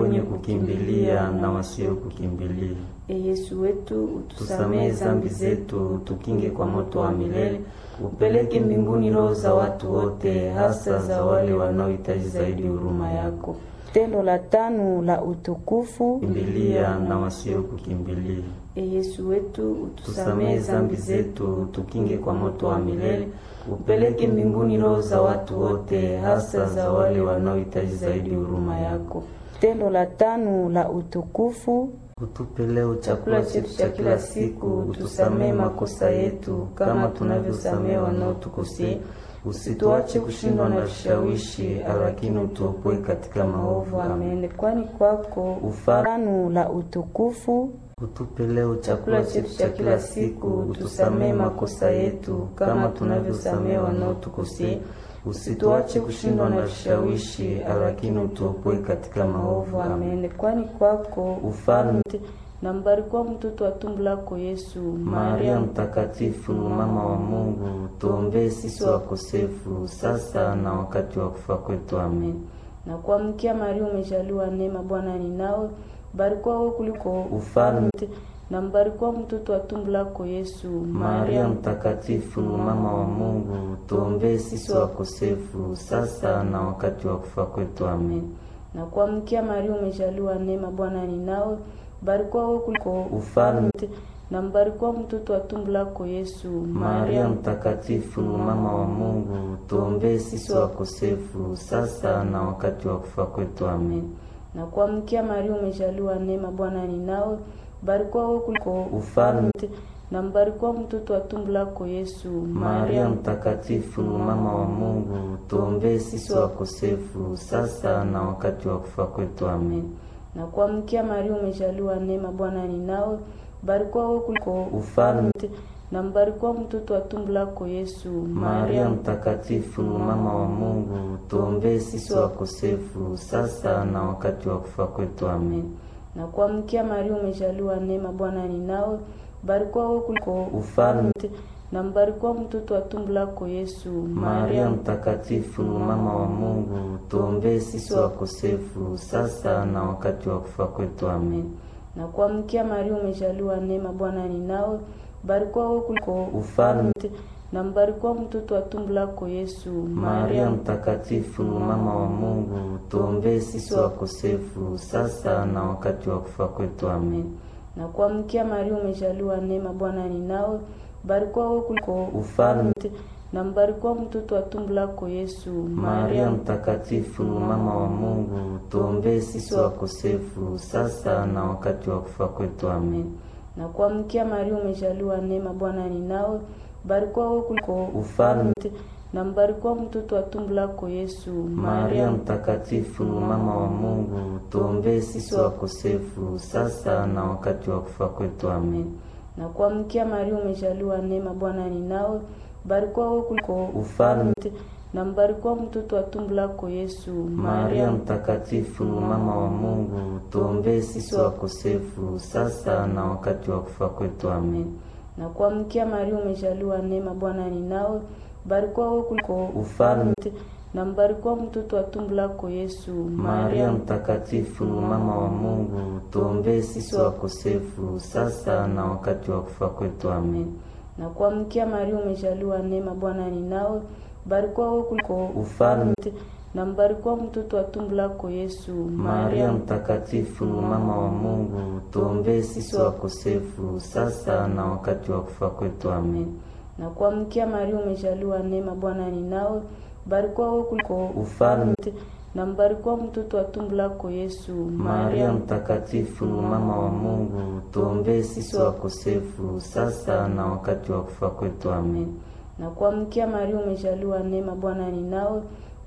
wenye kukimbilia na wasio kukimbilia. E Yesu wetu, Tusamehe zambi zetu, tukinge kwa moto wa milele, upeleke mbinguni roho za watu wote, hasa za wale wanaohitaji zaidi huruma yako. Tendo la tano la utukufu. Kimbilia na wasio kukimbilia. E Yesu wetu, Tusamehe zambi zetu, tukinge kwa moto wa milele, upeleke mbinguni roho za watu wote, hasa za wale wanaohitaji zaidi huruma yako. Tendo la tano la utukufu. Utupe leo chakula chetu cha kila siku, utusamehe makosa yetu kama tunavyosamehe wanaotukosea, usituache kushindwa na vishawishi, lakini utuopoe katika maovu. Amen. Amen. Kwani kwako Ufalme tano la utukufu. Utupe leo chakula chetu cha kila siku, utusamehe makosa yetu kama tunavyosamehe wanaotukosea, usituache kushindwa na vishawishi, lakini utuopoe katika maovu. Amen. Amen. Kwani kwako Ufalme na mbarikiwa mtoto wa tumbo lako Yesu. Maria Mtakatifu, mama wa Mungu, tuombee sisi wakosefu sasa na wakati wa kufa kwetu. Amen. Na kuamkia Maria, umejaliwa neema, Bwana ni nawe, barikiwa wewe kuliko Ufalme na mbarikiwa mtoto wa tumbo lako Yesu. Maria Mtakatifu, mama wa Mungu, tuombee sisi wakosefu sasa na wakati wa kufa kwetu. Amen. Na kuamkia Maria, umejaliwa neema, Bwana ni nawe, barikiwa wewe kuliko Ufalme na mbarikiwa mtoto wa tumbo lako Yesu. Maria Mtakatifu, mama wa Mungu, tuombee sisi wakosefu sasa na wakati wa kufa kwetu. Amen. Na kuamkia Maria, umejaliwa neema, Bwana ni nawe, barikiwa wewe kuliko Ufalme na mbarikiwa mtoto wa tumbo lako Yesu. Maria Mtakatifu, mama wa Mungu, tuombee sisi wakosefu sasa na wakati wa kufa kwetu. Amen. Na kuamkia Maria, umejaliwa neema, Bwana ni nawe, barikiwa wewe kuliko Ufalme na mbarikiwa mtoto wa tumbo lako Yesu. Maria Mtakatifu, mama wa Mungu, tuombee sisi wakosefu sasa na wakati wa kufa kwetu. Amen. Na kuamkia Maria, umejaliwa neema, Bwana ni nawe, barikiwa wewe kuliko Ufalme na mbarikiwa mtoto wa tumbo lako Yesu. Maria Mtakatifu, mama wa Mungu, tuombee sisi wakosefu sasa na wakati wa kufa kwetu. Amen. Na kuamkia Maria, umejaliwa neema, Bwana ni nawe, barikiwa wewe kuliko Ufalme na mbarikiwa mtoto wa tumbo lako Yesu. Maria Mtakatifu, mama wa Mungu, tuombee sisi wakosefu sasa na wakati wa kufa kwetu. Amen. Na kuamkia Maria, umejaliwa neema, Bwana ni nawe, barikiwa wewe kuliko Ufalme na mbarikiwa mtoto wa tumbo lako Yesu. Maria Mtakatifu, mama wa Mungu, tuombee sisi wakosefu sasa na wakati wa kufa kwetu. Amen. Na kuamkia Maria, umejaliwa neema, Bwana ni nawe, barikiwa wewe kuliko Ufalme na mbarikiwa mtoto wa tumbo lako Yesu. Maria Mtakatifu, mama wa Mungu, tuombee sisi wakosefu sasa na wakati wa kufa kwetu. Amen. Na kuamkia Maria, umejaliwa neema, Bwana ni nawe, barikiwa wewe kuliko Ufalme na mbarikiwa mtoto wa tumbo lako Yesu. Maria Mtakatifu, mama wa Mungu, tuombee sisi wakosefu sasa na wakati wa kufa kwetu. Amen. Na kuamkia Maria, umejaliwa neema, Bwana ni nawe, barikiwa wewe kuliko Ufalme na mbarikiwa mtoto wa tumbo lako Yesu. Maria Mtakatifu, mama wa Mungu, tuombee sisi wakosefu sasa na wakati wa kufa kwetu. Amen. Na kuamkia Maria, umejaliwa neema, Bwana ni nawe, barikiwa wewe kuliko Ufalme na mbarikiwa mtoto wa tumbo lako Yesu. Maria Mtakatifu, mama wa Mungu, tuombee sisi wakosefu sasa na wakati wa kufa kwetu. Amen. Na kuamkia Maria, umejaliwa neema, Bwana ni nawe, barikiwa wewe kuliko Ufalme na mbarikiwa mtoto wa tumbo lako Yesu. Maria Mtakatifu, mama wa Mungu, tuombee sisi wakosefu sasa na wakati wa kufa kwetu. Amen. Na kuamkia Maria, umejaliwa neema, Bwana ni nawe